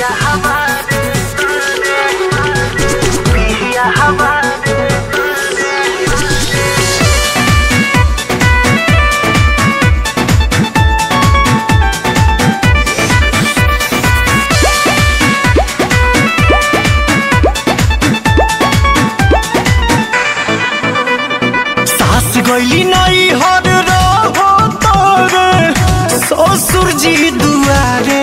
सास गईली नहीं हर रहो तोरे ससुर जी दुआरे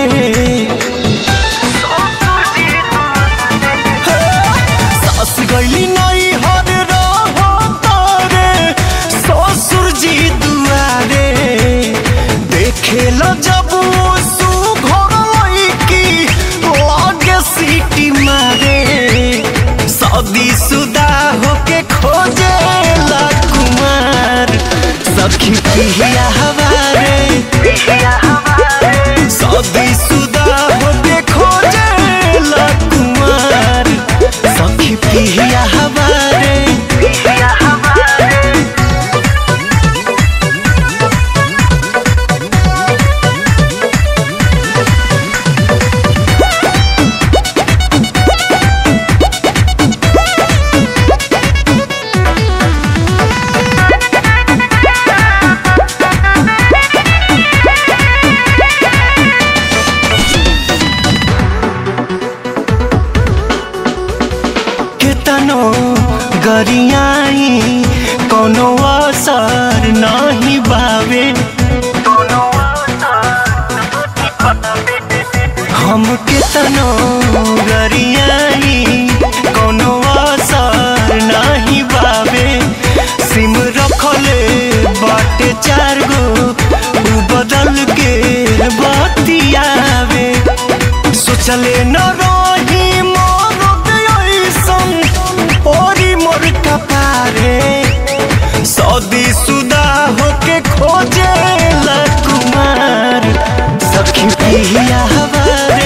सास गईली नहीं हर रहो तोरे ससुर जी दुआरे देखे ल जब सु घर लईकी लागे सीटी मारे शादी सुदा होके खोजे ला कुमार सखी पिहिया हमारे शादी सुदा होके खोजे ला कुमार सखी पिहिया हमारे केतनो गरियाई कोनो असर नहीं बावे हम केतनो गरियाई कोनो असर नहीं बावे सिम रखले बाटे चार गो उ बदल के बतियावे सोचले न रही मरद ऐसन ओरी मोर कपारे सदी सुदा होके खोजे ला कुमार सखी पिहिया हमारे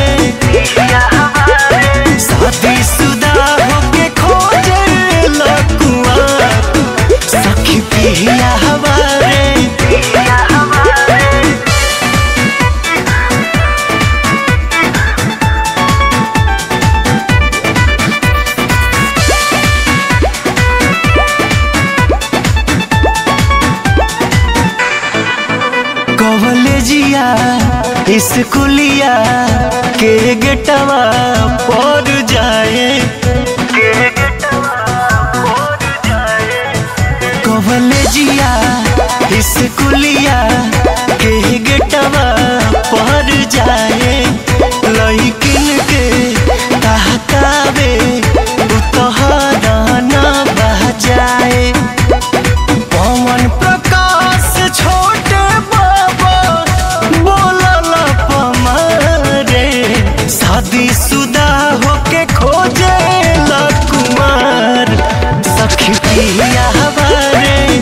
शादी सुदा होके खोजे ला कुमार सखी पिहिया हमारे कॉलेजिया स्कूलिया के गेटवा पर जाए कॉलेजिया स्कूलिया के गेटवा पर जाए लइकिन के कहकावे उतहरा न बजाए पवन प्रकाश छोटे बाबा बोलल पमारे शादी सुदा होके खोजे ला कुमार सखी पिया हमारे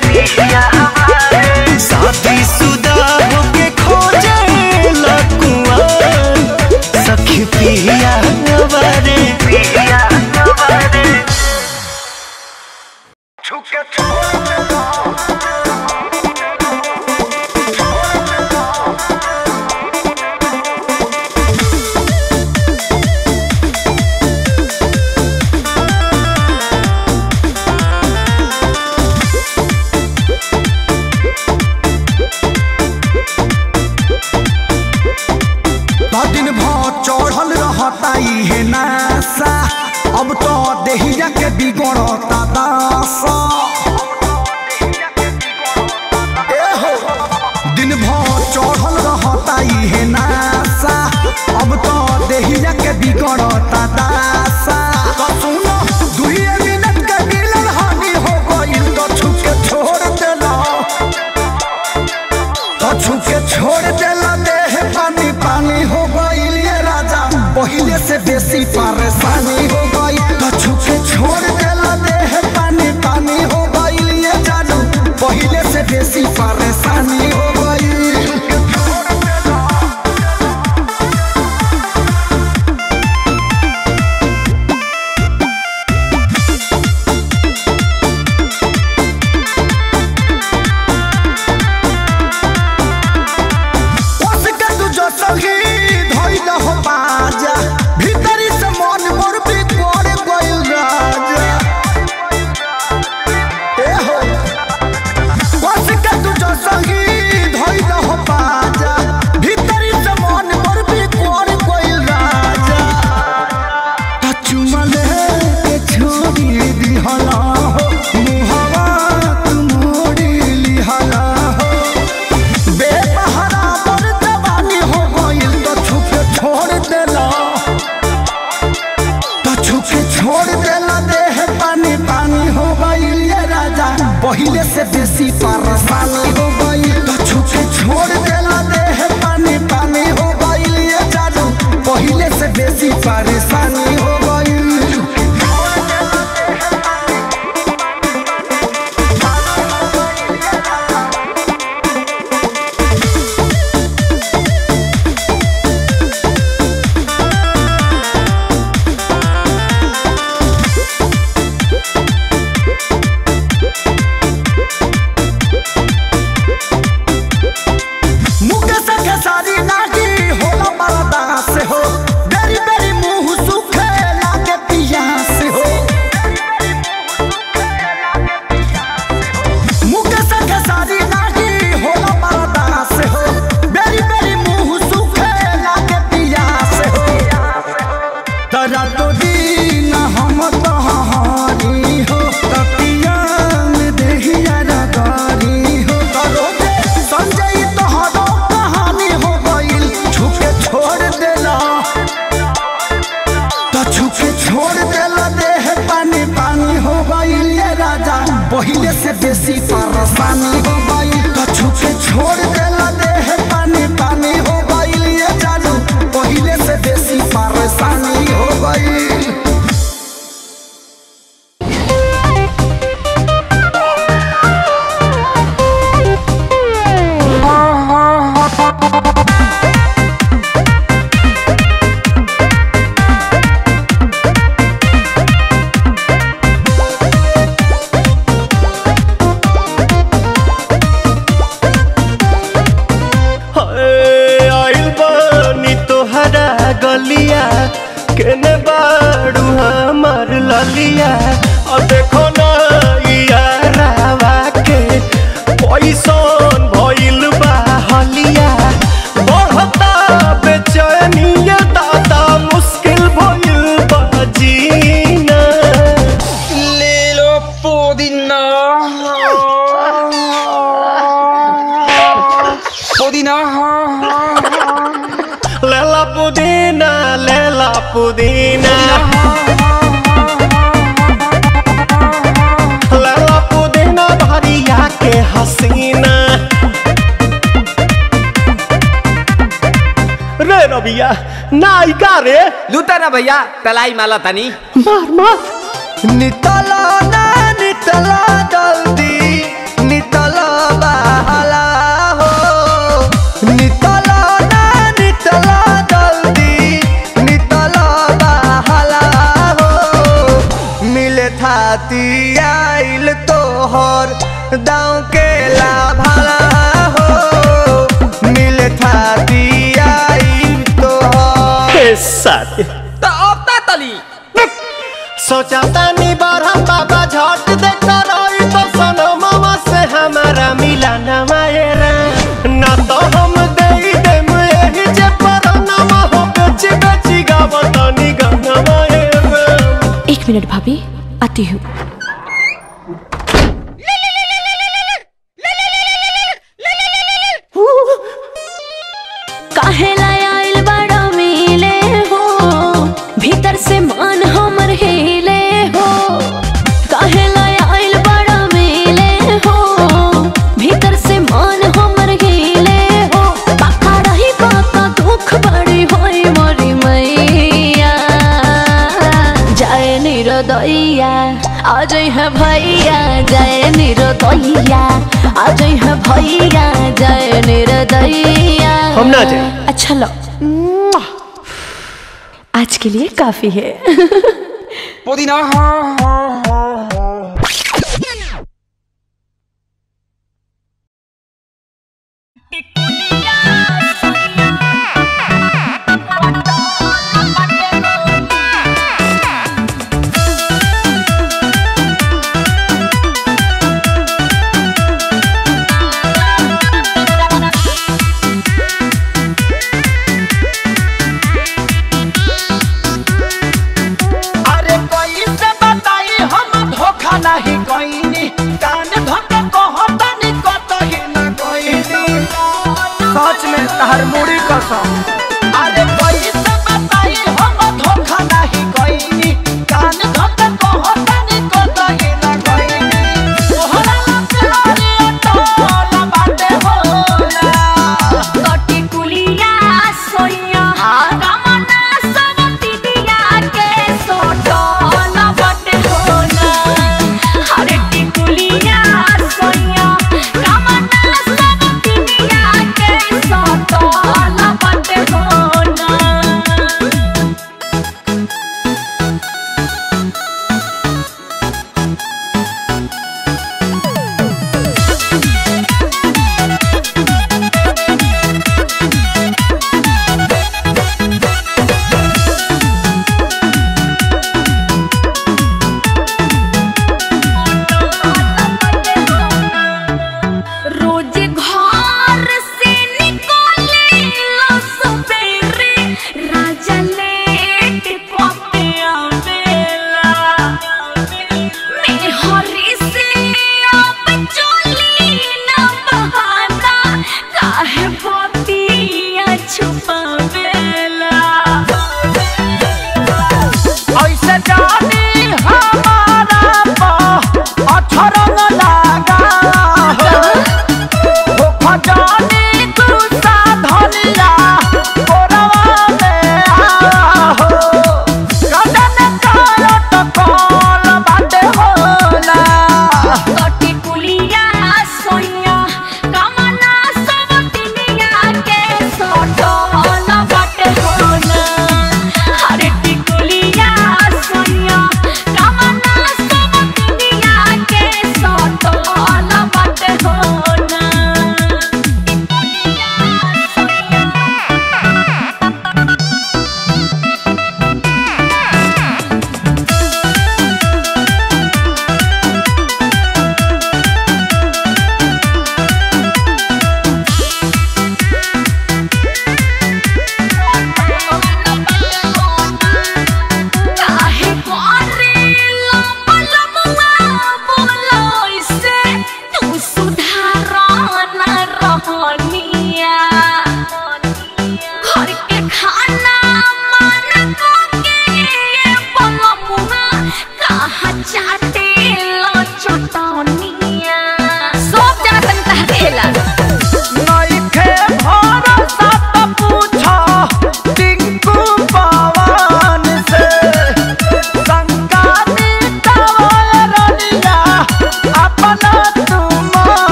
शादी सुदा होके खोजे ला कुमार सखी पिया हमारे दिन भर चढ़ल रहता इहे नासा अब तो देहिया के बिगड़ता दासा ए हो, दिन भर चढ़ल रहता इहे नासा अब तो देहिया के बिगड़ता दासा तो सुनो दुइये मिनट के मिलन हानि हो गइल तो छुप के छोड़ देला तो छुके छोड़ देला देह पानी पानी हो गइल ये राजा पहिले से बेसी परेशानी हो गई तो छुके छोड़ देला देह पानी पानी हो गइल ये जानू पहिले से बेसी परेशानी हो गई उसके तू जो सही धइल हो बाजा पहिले से बेसी परेशानी हो गई तो छुके छोड़ देला देह पानी पानी हो गई ये जादू पहिले से बेसी परेशानी हो गई मुकेश के सारी नागी होला मरदा से हो बेरी बेरी मुंह सुखे लागे पिया से हो मुकेश के सारी नागी होला मरदा से हो बेरी बेरी मुंह सुखे लागे पिया से हो तरा तो दिन हम तहारी हो तपिया में देहिया रगारी हो करोगे संजय तोहरो कहानी हो गइल छुके छोड़ देला तो छुके छोड़ देला देह पानी पानी हो गइल ये राजा पहिले से बेसी परेशानी हो गइल तो छुके छोड़ देला देह पानी पानी हो गइल ये जादू पहिले से बेसी परेशानी हो गइल हाय, आइल बानी तोहरा गलिया केने बाड़ू हमार ललिया और देखो ना यारावा के पैसन भइल बा हलिया बढ़ता बेचैनिया दादा मुश्किल भइल बा जीना ले लो पुदीना पुदीना लेला पुदीना लेला पुदीना लेला पुदीना भरिया के हसीना रे रबिया नायिका रे लूटा ना भैया तलाई माला तनी मार मार नितला ना नितला जल्दी नितला बहला हो नितला ना नितला जल्दी नितला बहला हो मिले थाती आइल तोहर दाँव के लाभला हो मिले थाती आइल तोहर के साथ तो अब ता तली सोचा तानी बारह बाबा झट देखता रही तो सनो मामा से हमारा मिला न मायरा ना तो हम दे देम यही जे पर नामा हो बेची बेची गावतानी गाना मायरा एक मिनट भाभी आती हूँ काहे लाय आइल बड़ा मिले हो भीतर से मान हमर हिले हो काहे लाय आइल बड़ा मिले हो भीतर से मान हमर हिले हो पाका रही पाका दुख बड़ी होई मोरी मैया जय निरोदैया आज है भैया जय निरोदैया आज है भैया जय निरोदैया हम ना जाएं। अच्छा लो आज के लिए काफी है पुदीना अरे कोई से बताई हम धोखा नहीं कोईनी कान धोके कहतनी कतही न कोईनी सच में तहर मुड़ी कसम अरे कोई से बताई हम धोखा नहीं कोईनी कान धोके कहतनी कतही न कोईनी तोहरा लगे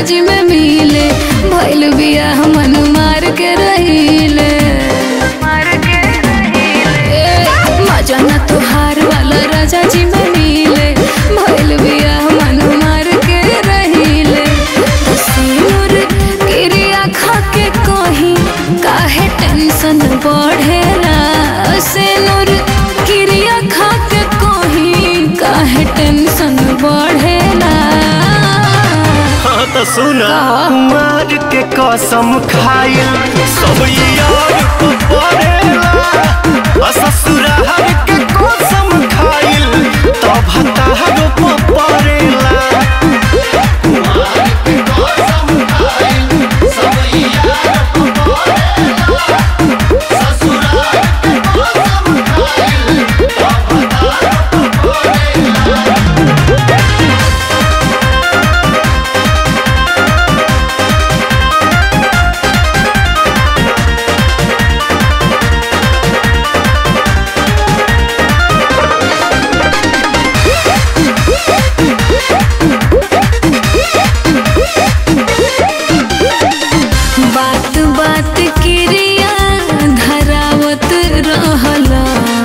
जी में मिले भइल बिया मन मार के रहिले ए, मजा न तोहार वाला राजा जी में मिले भइल बिया मन मार के रहिले सिनुर क्रिया खा के कहीं काहे टेंशन बढ़ेला सिनुर क्रिया खा के कहीं काहे टेंशन बढ़ेला हाँ तो सुना का? कुमार के कसम खाइल सब यार को पड़ेला आ ससुराल के कसम खाइल तब हतार को पड़ेला बात बात क्रिया धरावत रहला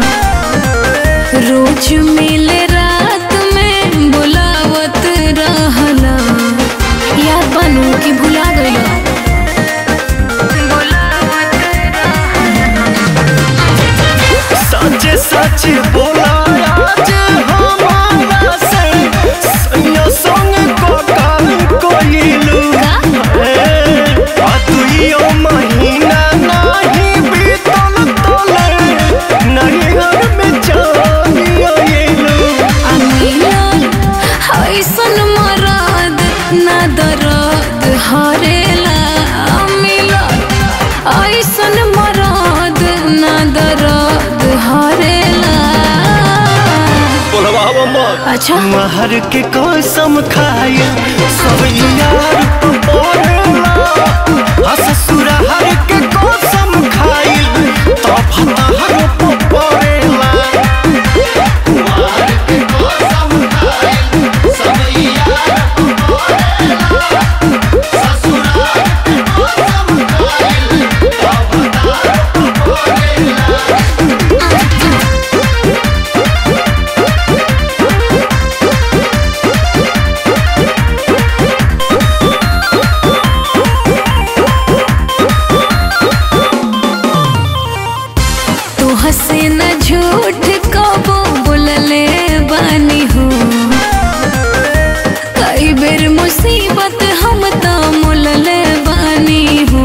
रोज मिले रात में बुलावत रहला याद बनू कि भुला गइला सच सच बोला आज हमारा से सैया संग को काल कोइलू आ दुइयो महीना नहीं बीतल तोले नहीं घर में जानियो एलू आ मिलल ऐसन मरद ना दर्द हरेला आ मिलल ऐसन मरद ना दर्द हरेला बोलवावा मत अच्छा महर के कसम खाए सब यार पड़ेला आ ससुराल के कसम खाए तब हतार पड़ेला तू हंसे न झूठ कबो बोलले बानी हो कई बेर मुसीबत हम तो मुलले बानी हो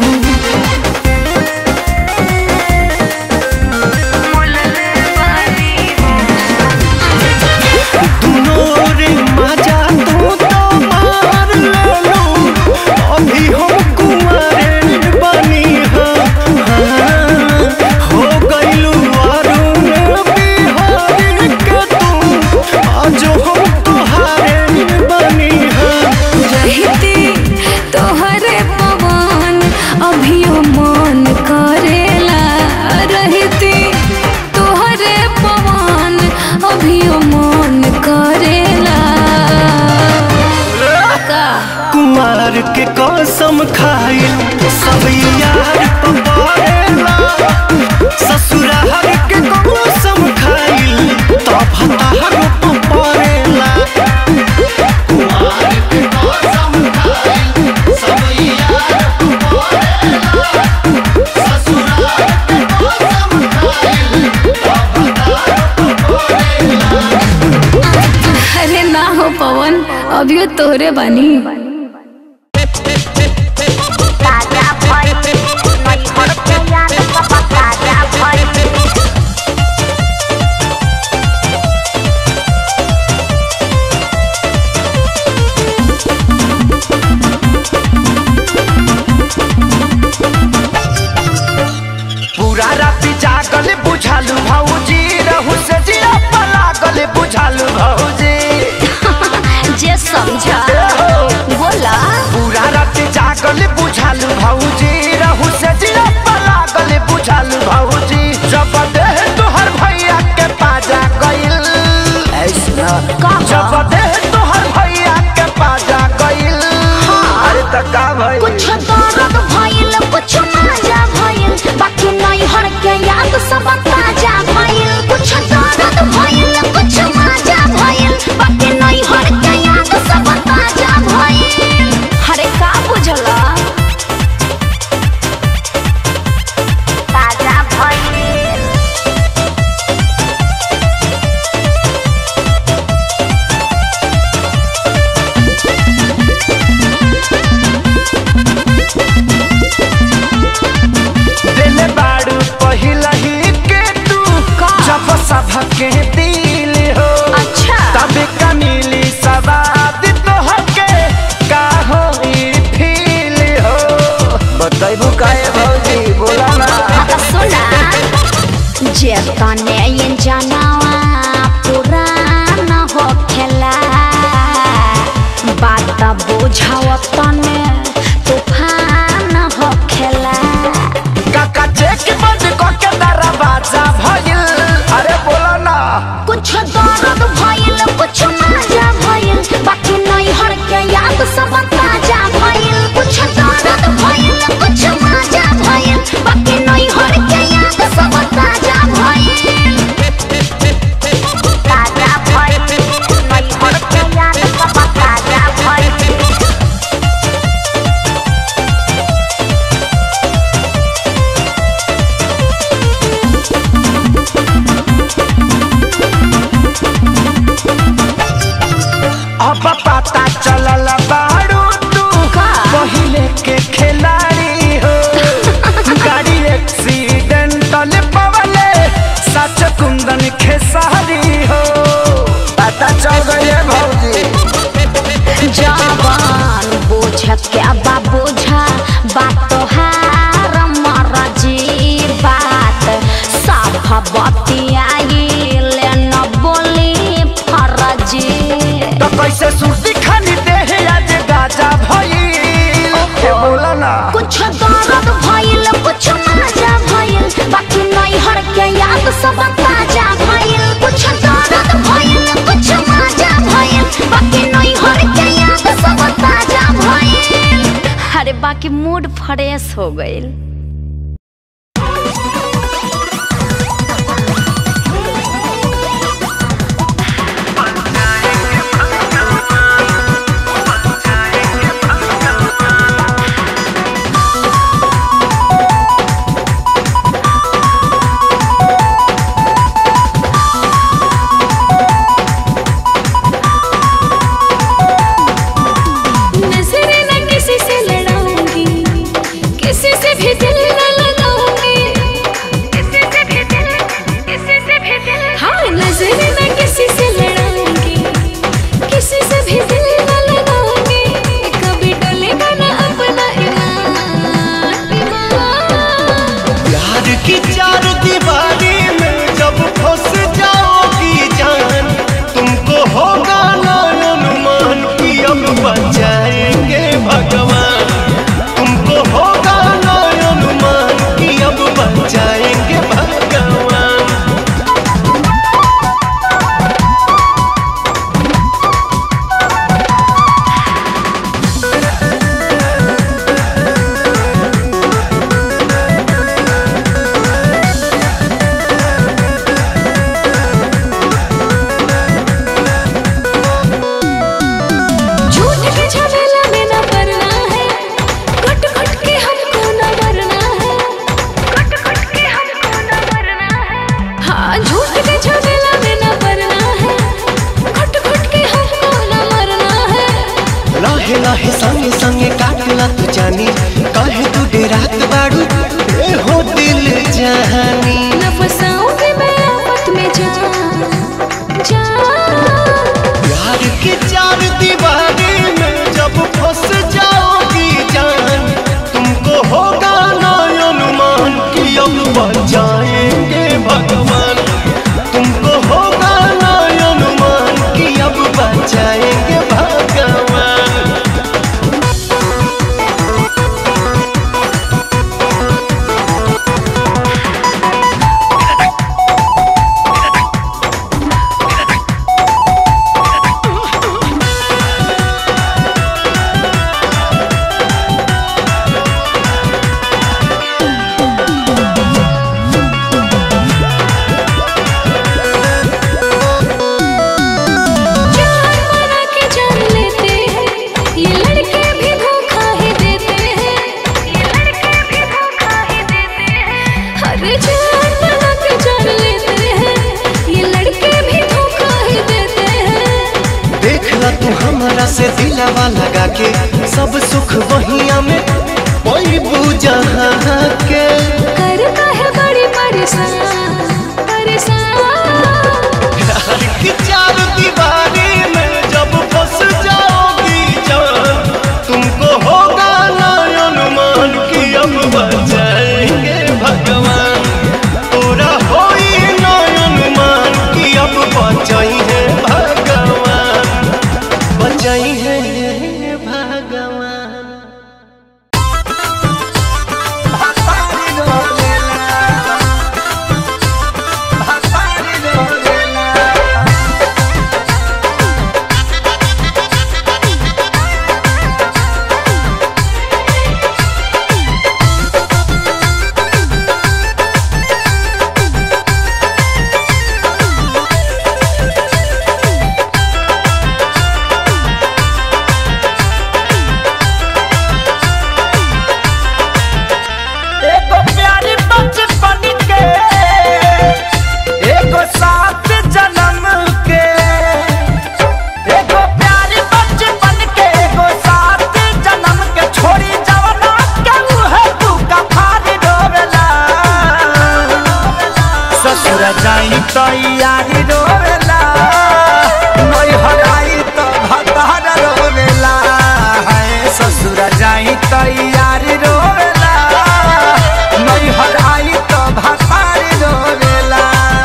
दुनो रे मजा तू तो मार लेलू अभी हम कुंवारे बनी हाँ हो गइलू अरुण बिहारी के तू आज हम तुहारे बनी हाँ रहती तोहरे पवन अभियो मन करेला रहती तोहरे पवन अभियो मन करेला का कुमार के कसम खाए सब यार पवारेला ससुराल के कसम खाए तब हतार पवारेला अरे ना हो पवन अभियो तोहरे बानी पूरा राति जागल बुझालू भौजी रहू से जिया पलागल बुझालू भौजी जे समझा बोला पूरा राति जागल बुझालू भौजी रहू से जिया पलागल बुझालू भौजी जब देह तोहर भैया के पाजा गइल ऐसा का जब देह तोहर भैया के पाजा गइल दर्द भइल कुछ मजा भइल बाकी नहीं हर के याद सब ताजा भइल कुछ दर्द भइल कुछ मजा भइल बाकी नहीं हर के याद सब ताजा भइल अरे का बुझला ताजा भइल दिल बाड़ू पहिला ही के तू जब सबके दिल हो अच्छा तब का मिली सवाद तो हके का हो फील हो बताइबू काहे भौजी बोला ना आता सुना जे तने ये जनावा पुराना हो खेला बात बुझाव तने तूफान हो खेला काका चेक बंद करके दरवाजा भइल अरे बोला ना कुछ दर्द भइल कुछ मजा भइल बाकी नहीं हर के याद सब ताजा भइल कुछ दर्द भइल कुछ मजा भइल बाकी नहीं हर के याद सब ताजा भइल ताजा भइल नहीं हर के याद सब ताजा भइल अब पता चलल बाड़ू तू का? पहिले के खिलाड़ी हो गाड़ी एक्सीडेंटल पवले सच कुंदन खेसारी हो पता चल गई भौजी जवान बोझ क्या बा बोझा बात तोहार मरजी बात साफ बतियाइल न बोली फरजी तो कैसे सुर्ती खानी देहे आज गाजा भइल ए बोला ना कुछ दर्द भइल कुछ मजा भइल बाकी नहीं हर के याद सब ताजा भइल कुछ दर्द भइल कुछ मजा भइल बाकी नहीं हर के याद सब ताजा भइल अरे बाकी मूड फ्रेश हो गइल नजर न किसी से लड़ाऊंगी किसी से भी दिल दिलावा लगा के सब सुख वहिया में कोई जहाँ के करता है बड़ी परेशान परेशान प्यार की चार दीवारी में जब फंस जाओगी जान तुमको होगा ना अनुमान कि अब बचाएंगे भगवान पूरा हो ना अनुमान कि अब बचाई है भगवान बचाई है भगवान एगो प्यारी बचपन के एगो साथ जन्म के एगो प्यारी बचपन के एगो साथ जन्म के छोड़ी जवना के मुहे तू कफारी डोबेला ससुर जाई तो यारी डोबेला नई हराई तो भतार रोवेला है ससुर जाई तो यारी रोवेला नई हराई तो भतार रोवेला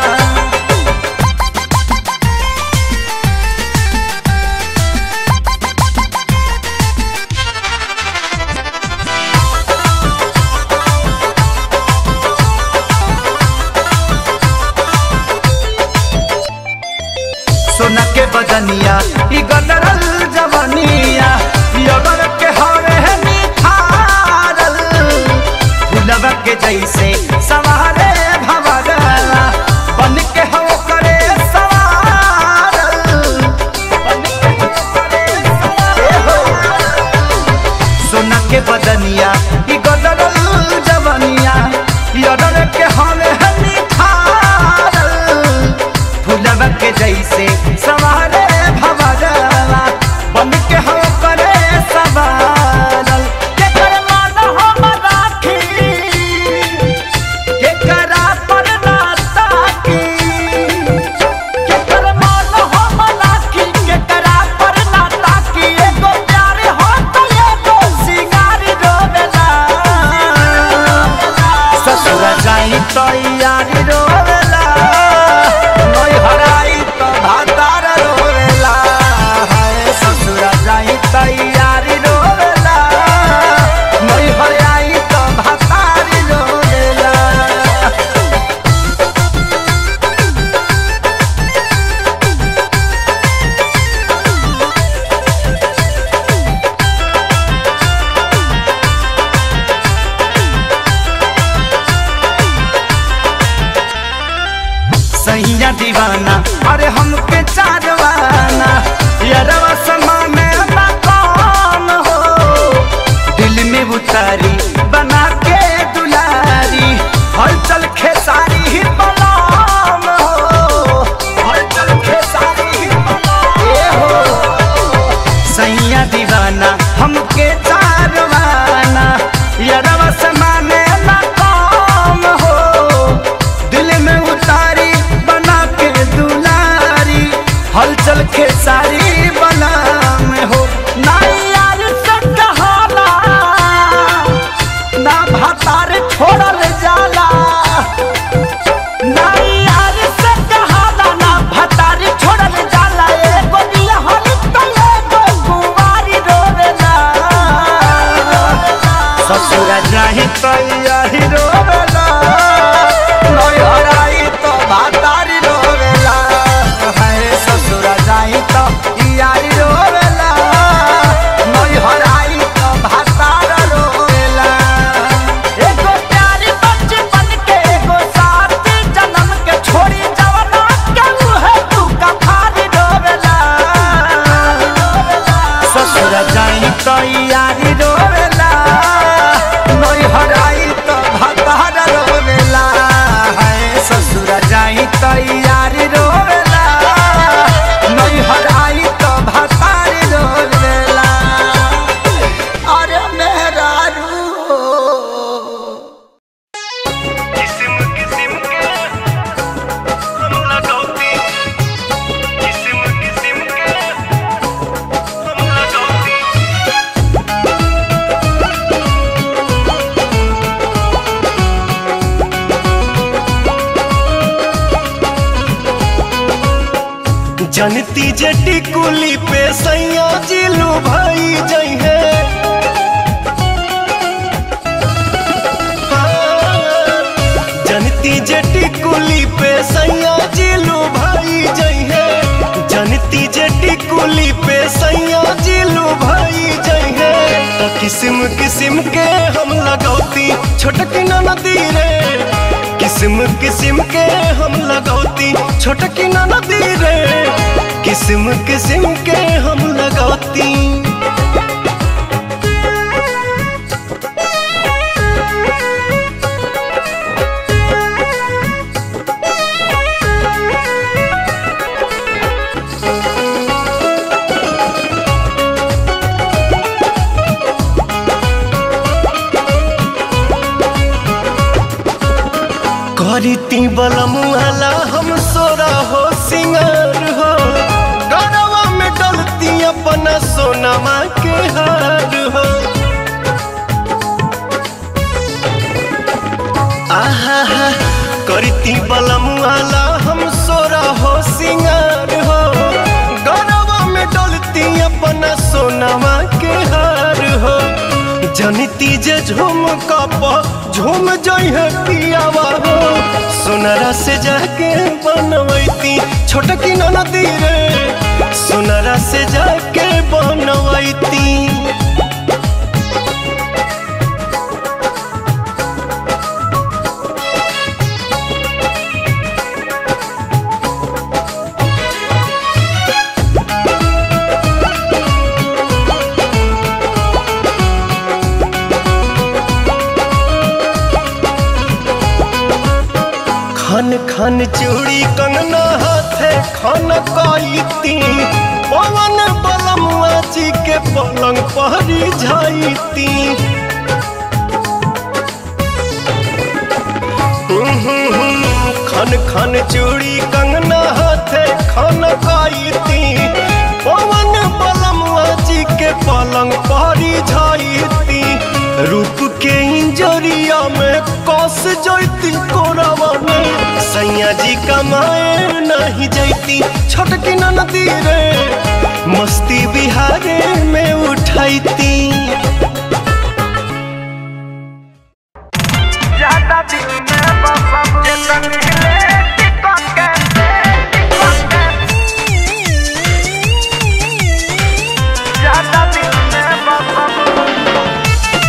सोना के बदनिया ई गदरल जवनिया यगर के हरे है निखारल फुलवा के जैसे सवारे भवरला बन के हो करे सवारल बन के हो करे सवारल। सोना के बदनिया ई गदरल जवनिया यगर के हरे है निखारल फुलवा के जैसे सवारे भवरला बन के हो करे सवारल के कर मान हम राखी के करा पर ना ताकी के कर मान हम राखी के करा पर ना ताकी एगो प्यार हो तो एगो सिंगार रोवेला ससुर जाई तो यारी रोवेला नई हराई तो भातार रोवेला हाय ससुर जाई तो यारी रोवेला नई हराई तो भातार रोवेला सैया दीवाना अरे हमके चारवाना यारवा समान ना कौन हो दिल में उतारी बना के दुलारी हलचल खेसारी ही बलाम हो हलचल खेसारी ही बलाम ए हो सैया दीवाना हमके चारवाना यारवा समाने ना काम हो दिल में उतारी बना के दुलारी हलचल के सारी बना में हो ना यार से कहाला ना भातार छोड़ल जाला ना यार से कहाला ना भातार छोड़ल जाला एगो बियाहल तो एगो कुंवारी रोवेला ससुर जाही तो यही रोवेला नई हराई तो भातारी रोवेला हाय ससुर जाही तो यारी रोवेला नई हराई तो भातार रोवेला एगो प्यारी बचपन के एगो साथ जन्म के छोड़ी जवना के मुहे तू कफारी रोवेला ससुर जाई तो यारी रोवेला नई हराई तो जनती जटी कुली पे सैया जिलू भाई जई है जनती जटी कुली पे सैया जिलू भाई जई है जनती जटी कुली पे सैया जिलू भाई जई है तो किस्म किस्म के हम लगौती छोटकी नदी रे किस्म किस्म के हम लगौती छोटकी नदी रे किस्म किस्म के हम लगौती करीती बलमुआला हम सोरा हो सिंगार हो गरवा में डलती अपना सोनमा के हार हो आहा हा करती बलमुआला हम सोरा हो सिंगार हो गरवा में डलती अपना सोनमा के हार हो जनिती जे झूम कप झूम जइहे पियावा हो सोनरा से जाके बनवैती छोटकी नदी रे सोनरा से जाके बनवैती खन खन चूड़ी कंगना हाथे खन कईती पवन बलमुआ जी के पलंग पहरी जाईती खन खन चूड़ी कंगना हाथे खन कईती पवन बलमुआ जी के पलंग पहरी जाईती रूप के इंजरिया में कस जैती कोरावा में सैया जी कमाए नहीं जैती छोटकी नदी रे मस्ती बिहारे में उठैती ज्यादा दिल में बसब जतन हिले टिकट के टिकट के ज्यादा दिल में बसब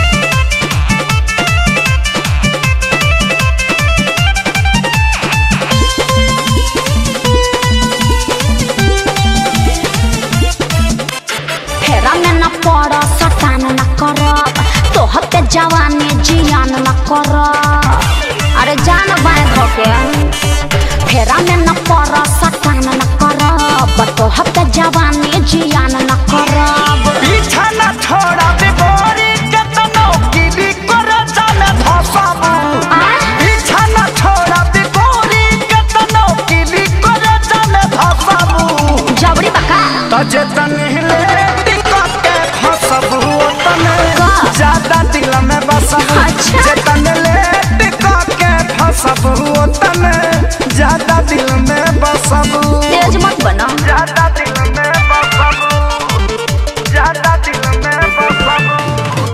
फेरा में न पड़ सटान न कर तोहर के जवानी जियान न कर अरे जान बाय धोके फेरा में न पड़ सटान न कर तोहर के जवानी जियान न करब पीछा न छोड़ा बिगोरी केतनो गिरी कर जाने धसब पीछा न छोड़ा बिगोरी केतनो गिरी कर जाने धसब जबरी बका तजतन हिले टिकट के फसब ओतने का? ज्यादा दिल में बसब अच्छा। जतन ले टिकट के फसब ओतने ज्यादा दिल में बसब तेज मत बना ज्यादा दिल में बसब ज्यादा दिल में बसब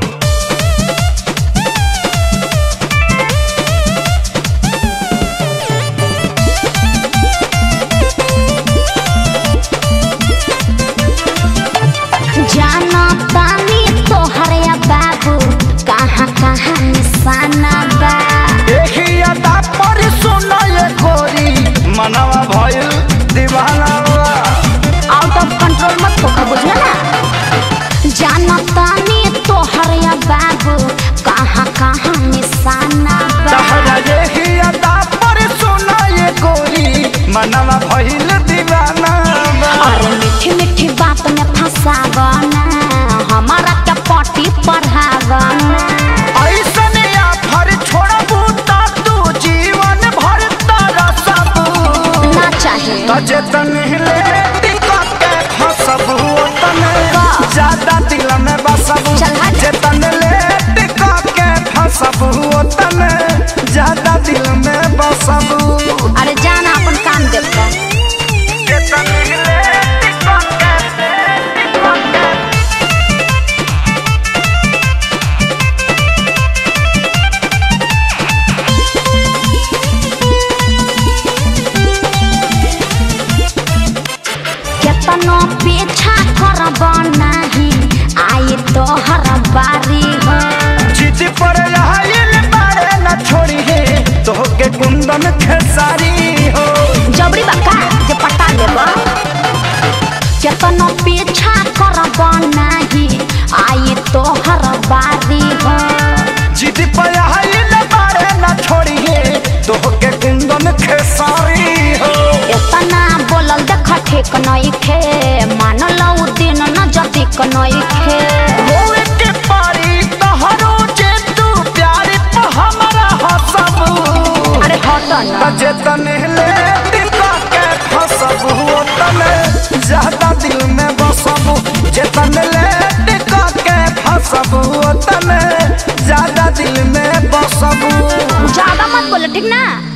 जाना तानी तोहरे बाबू कहाँ कहाँ निशाना बा देखी अदा पर सुनो ये गोरी मनवा भइल दीवाना बा। आउट ऑफ कंट्रोल मत होकर बुझला ना जाना तानी तोहरे बाबू कहाँ कहाँ निशाना बा तहरा देखी अदा पर सुनो ये गोरी मनवा भइल दीवाना बा। अरे मीठी मीठी बात में फंसावना हमारा क्या पटी पढ़ावना ऐसन आफर छोड़बू त तू जीवन भर तरसबू ना चाहे तजतन हिले टिकट के फसबू तने का? ज्यादा दिल में बसबू चल हट। जतन ले टिकट के फसबू तने ज्यादा दिल में बसबू अरे जाना अपन काम देखो जतन हिले कुंदन खेसारी हो जबरी बका जे पटा लेब केतनो पीछा करब नाही आई तोहर बारी हो जिद पयाइल बारे न छोड़िए तोहके कुंदन खेसारी हो एतना बोलल देख ठीक नइखे मानल उ दिन न जतिक नइखे होए के पारी तहरो जे तू प्यार पे हमरा हसबू अरे हट न जेतन ले टिका के फसबू तने ज्यादा दिल में बसबू जेतन ले टिका के फसबू तने ज्यादा दिल में बसबू ज्यादा मत बोलो ठीक ना